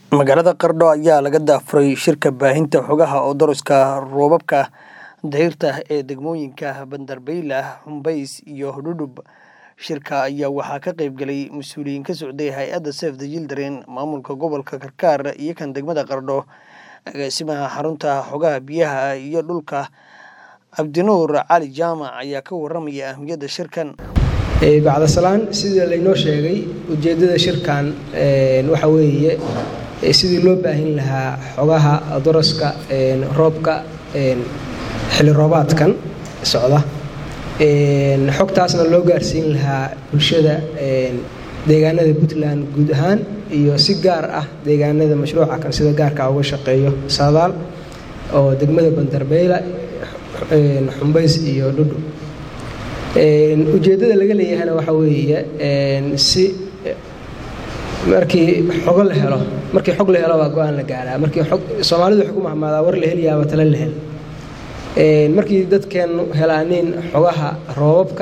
Magaalada Qardho ayaa laga daafuray shirka baahinta xogaha oodoroska roobabka dayrta ee degmooyinka Bandarbeyle, Xunbays iyo Hudhudhub. Shirka ayaa waxaa ka qayb galay mas'uuliyiin ka socday hay'adda Save the Children, maamulka gobolka Karkar iyo kan degmada Qardho, agaasimaha xarunta xogaha biyaha iyo dhulka Cabdinuur Cali Jaamac ayaa ka warramaya ahmiyadda shirkan. bacdasalaan sidii laynoo sheegay ujeeddada shirkan waxa weeye sidii loo baahin lahaa xogaha daraska roobka xilli roobaadkan socda xogtaasna loo gaarsiin lahaa bulshada deegaanada puntland guud ahaan iyo si gaar ah deegaanada mashruuca kan sida gaarka uga shaqeeyo saadaal oo degmada bandarbeyle xumbays iyo dhudhub ujeeddada laga leeyahana waxa weeye si markii xogo la helo markii xog la helo baa go-aan la gaaraa markii xog soomaalidu waxay ku mahmaadaa war la heliyaaba tale la hel markii dadkeennu helaanin xogaha roobabka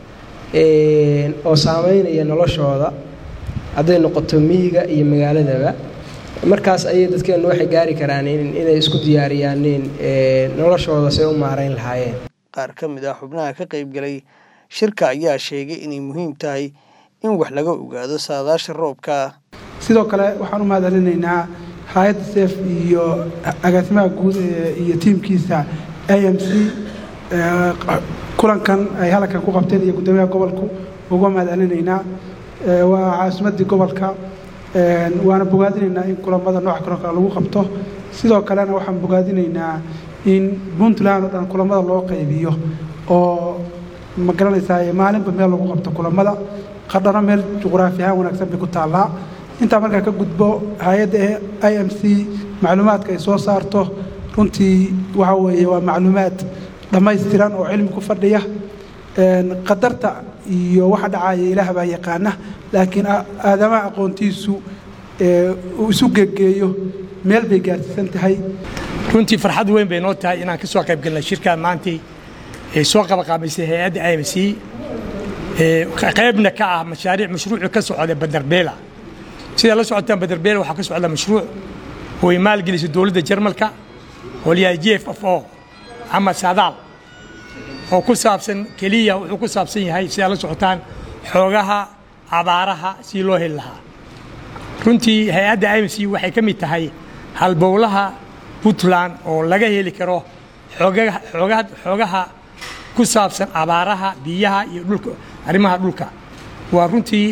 oo saameynaya noloshooda hadday noqoto miyiga iyo magaaladaba markaas ayay dadkeennu waxay gaari karaan inay isku diyaariyaaniin noloshooda say u maarayn lahaayeen qaar ka mid ah xubnaha ka qayb galay shirka ayaa sheegay inay muhiim tahay in wax laga ogaado saadaasha roobka sidoo kale waxaan u mahadcelinaynaa hay-adda seef iyo agaasimaha guud iyo tiimkiisa a m c kulankan ay halkan ku qabteen iyo guddoomiyaha gobolku uga mahadcelinaynaa waa caasimadii gobolka waana bogaadinaynaa in kulamada nooca kulanka lagu qabto sidoo kalena waxaan bogaadinaynaa in puntland oo dhan kulamada loo qaybiyo oo ma garanaysaa maalinba meel lagu qabto kulamada qardhano meel juqraafi ahaan wanaagsan bay ku taallaa intaa markaa ka gudbo hay-adda i m c macluumaadka ay soo saarto runtii waxa weeye waa macluumaad dhammaystiran oo cilmi ku fadhiya qadarta iyo waxa dhacaya ilaah baa yaqaana laakiin aadamaha aqoontiisu uu isu gegeeyo meel bay gaarsiisan tahay runtii farxad weyn bay noo tahay inaan ka soo qayb galnay shirkaan maantii ee soo qabaqaamaysay hay-adda i m c qaybna ka ah mashaariic mashruucu ka socda bandarbeela sidaa la socotaan bandarbeela waxaa ka socda mashruuc oo ay maalgelisay dowladda jarmalka oo layahay j f f o ama saadaal oo ku saabsan keliya wuxuu ku saabsan yahay sidaa la socotaan xoogaha abaaraha si loo heli lahaa runtii hay-adda i m c waxay ka mid tahay halbowlaha puntland oo laga heli karo xoogaha ku saabsan abaaraha biyaha iyo dhulka arrimaha dhulka waa runtii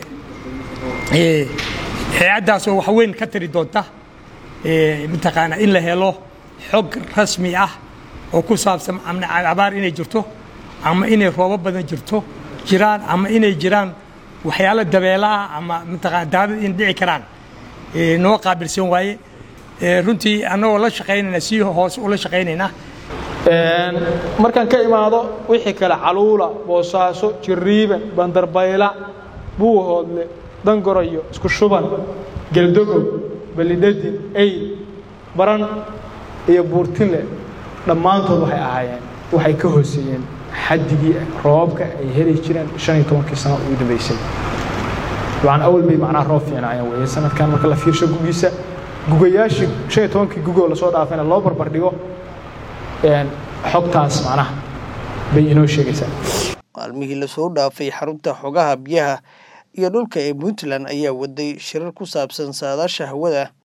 hay-addaasoo wax weyn ka tari doonta mataqaanaa in la helo xog rasmi ah oo ku saabsan abaar inay jirto ama inay roobo badan jirto jiraan ama inay jiraan waxyaalo dabeelaah ama mataqana daadad in dhici karaan noo qaabilsan waaye runtii annagoo la shaqaynayna si hoose ula shaqaynaynaa markaan ka imaado wixii kale caluula boosaaso jiriiban bandarbayla buuhoodle dangorayo isku shuban geldogow balidhadin eyl baran iyo buurtinle dhammaantood waxay ahaayeen waxay ka hooseeyeen xaddigii roobabka ay heli jireen shan iyo tobankii sano ugu dambaysay dabcan awal bay macnaha roob fiicnaayeen weeye sanadkan marka la fiirsho gugiisa gugayaashii shan iyo tobankii gugoo lasoo dhaafayna loo barbar dhigo xogtaas macnaha bay inoo sheegaysaa maalmihii lasoo dhaafay xarunta xogaha biyaha iyo dhulka ee puntland ayaa waday shirar ku saabsan saadaasha hawada